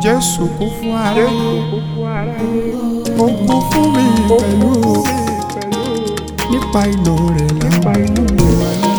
Jésù kú fún aráyé ó kú fún mi pẹ̀lú nípa ìlò rẹ̀ láwọn ìlú wa lára.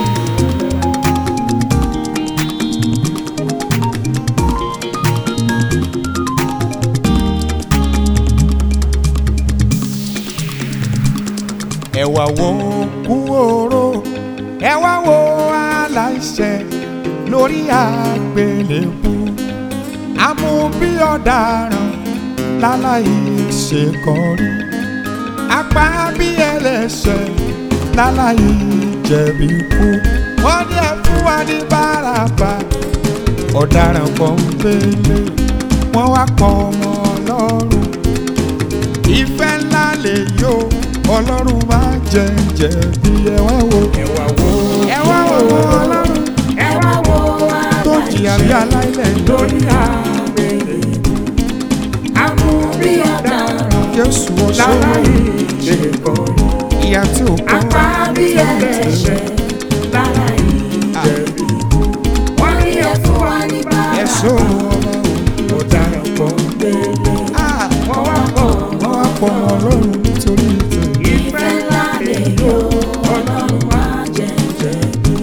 ẹ wá wo kú oró ẹ wá wo aláìṣẹ̀ lórí àgbélébú amú bí ọ̀daràn láláì ṣe kọrí apá bí ẹlẹ́ṣẹ̀ láláì jẹ̀bi kú wọ́n ní ẹ fún wa ní báràbà ọ̀daràn pọ́ńpélé wọ́n wá pọ̀ ọmọ ọlọ́run ìfẹ́ ńlá lè yó ọlọ́run máa jẹ jẹ̀bi ẹ wá wo ẹ wá wo ẹ wá wo ọlọ́run ẹ wá wo tó jìyà bí aláìlẹ̀ lórí àgbèrè amú bí ọ̀daràn Jésù ọ̀ṣọ́ láláì ṣe kọrí ìyá tí ò kọ́ apá bí ẹlẹ́ṣẹ̀ láláì jẹ̀bi wọ́n ní ẹ fún wa ní bàrà ẹ̀ṣọ́ ọba ọ̀daràn kan délé ò wọ́n wá pọ̀ wọ́n wá pọ̀ ọmọ ọlọ́run nítorí ìtàn. ìfẹ́ ńlá lè yó ọlọ́run wá jẹ̀jẹ̀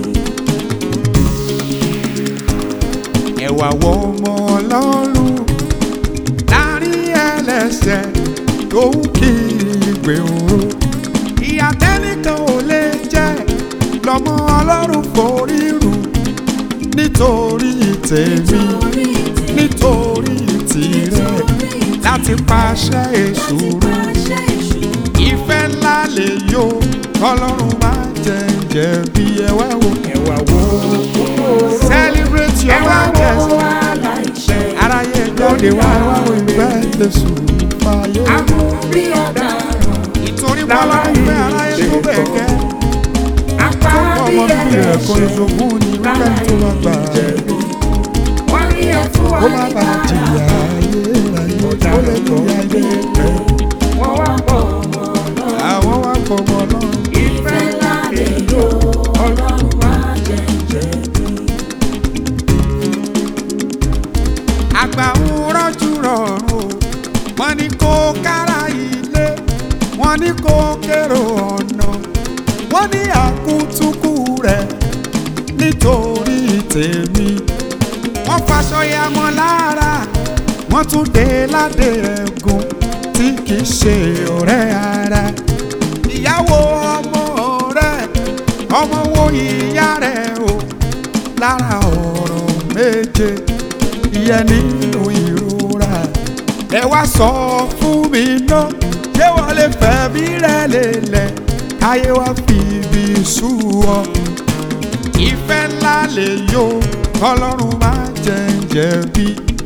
ẹ wá wo ọmọ ọlọ́run láàrin ẹlẹ́ṣẹ̀ tó ń kiri gbèrò ìyà tẹ́nìkan ò lè jẹ lọ́mọ ọlọ́run forí rù nítorí tèmi nítorí tìrẹ láti pàṣẹ èṣù rú ìfẹ́ ńlá lè yó ọlọ́run máa jẹ jẹ̀bi ẹ wá wò ẹ wá wo celebrate ẹ your wá wo righteousness. aláìṣẹ̀ aráyé jáde wá wá wo ìfẹ́ Jésù fàyè. amú bí ọ̀daràn ìtorí bọ́lá ń fẹ́ aráyé tó bẹ̀ gẹ́. apá tó bí ọmọ bíbí rẹ̀ kọ́ ẹlẹ́ṣẹ̀ ìṣògùn ní wíkẹ́ tó bá gbà. wọ́n ní ẹ fún wa ó má ní bàa bàrà jìyà ayé ayé ó lè ní ayé ẹ̀. wọ́n wá pọ̀ ọmọ náà. àwọn wá pọ̀ mọ́ náà. Ìfẹ́ ńlá lè yó ọlọ́run wá jẹ̀jẹ̀ bí. àgbà ń rọ́jú rọrùn o wọ́n ní kó kára ilé wọ́n ní kó kérò ọ̀nà wọ́n ní àkútúkù rẹ̀ nítorí tèmi wọ́n faṣọ ya mọ́ lára wọ́n tún dé ládé ẹ̀gún tí kì í ṣe ọ̀rẹ́ ara ìyàwó ọmọ rẹ̀ ọmọ wo ìyá rẹ̀ o lára ọ̀rọ̀ méje ìyẹn nínú ìrora ẹ wá sọ fún mi náà ṣé wọ́n lè fẹ̀mí rẹ̀ lélẹ̀ káyé wá fi ibi sú ọ ìfẹ́ ńlá lè yó ọlọ́run máa jẹ jẹ̀bi.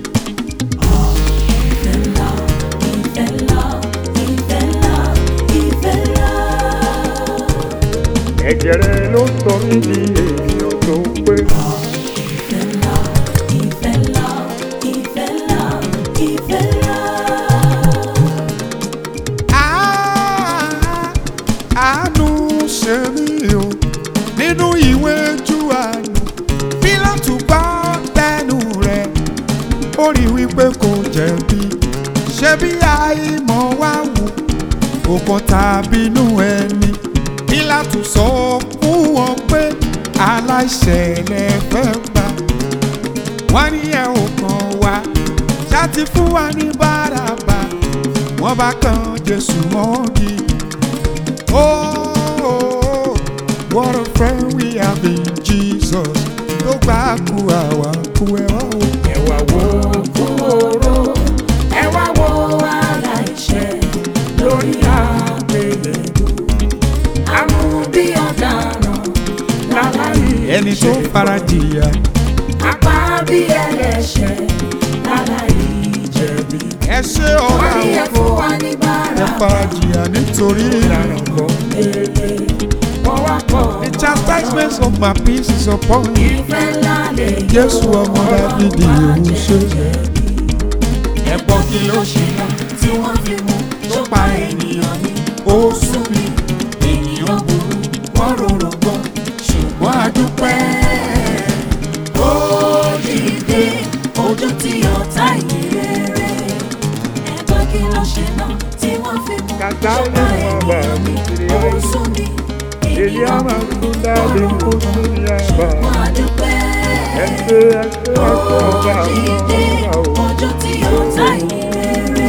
Ẹ̀jẹ̀ rẹ ló sọ mí di ènìyàn tó pé. Ah, àánú ṣe mí o nínú ìwé Jòhánù Pílátù gbọ́ tẹnu rẹ̀ ó rí wípé kò jẹ̀bi ṣé bí àìmọ̀ wá wù òkan tàbí inú ẹni Pílátù sọ fún wọn pé aláìṣẹ̀ lẹ fẹ́ gbà wọ́n ní ẹ ò kàn wá ṣáàtì fún wa ní báràbà wọ́n bá kan Jésù mọ́gi. Oh, what a friend we have in Jesus. Tó gbà kú àwa kú ẹ wá o. Ẹ wá wo kúrò, ẹ wá wo aláìṣẹ̀ lórí àgbélébùú. Amú bí ọ̀daràn láláì Ẹni tó fara jìyà. apá bí ẹlẹ́ṣẹ̀ láláì jẹ̀bi. Ẹ ṣé Wọ́n ọ̀la ní ẹ òfò. fún wa ní Ẹ bàrà. fara jìyà nítorí ìlànà kan. Wọ́n wá pọ̀ The chastisement of my peace is upon you. ìfẹ́ ńlá lè yó Jésù ọmọ Dáfídì òun ṣe. ẹ̀pọ̀ kí ló ṣe mọ́ tí wọ́n fi mú tó pa ènìyàn ní. Ó sún mi. ènìyàn burú wọ́n rorò gbọ́ ṣùgbọ́n a dúpẹ́. ó dìde ojú tí ọ̀tá ìrẹ́ kàtà ní ṣùgbọ́n wọn bá ènìyàn mi mi kiri ó ayé. sún mi èyí á máa kú dáadé kó tún ní àbá. wọ́n á dúpẹ́. ẹgbẹ́ ẹgbẹ́ ẹgbẹ́ ọba àwọn Òdìdé ọba o. ọjọ́ tí ó ta ìrere.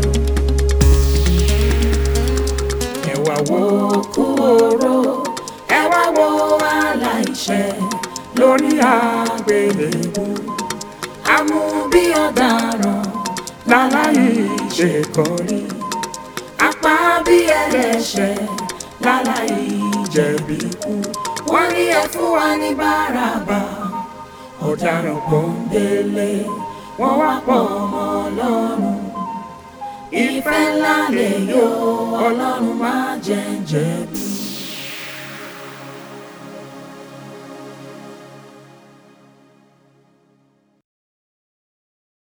ẹ̀wà wo Kú oró, ẹ wá wo aláìṣẹ̀ lórí àgbélébú. Amú bí ọ̀daràn láláì ṣe kọrí. Apá bí ẹlẹ́ṣẹ̀ láláì jẹ̀bi kú. Wọ́n ní ẹ fún wa ní báràbà. Ọ̀daràn pọ́ńbélé, wọ́n wá pọ̀ ọmọ ọlọ́run. Ìfẹ́ ńlá lè yọ ọlọ́run má jẹ́ ń jẹ̀bi.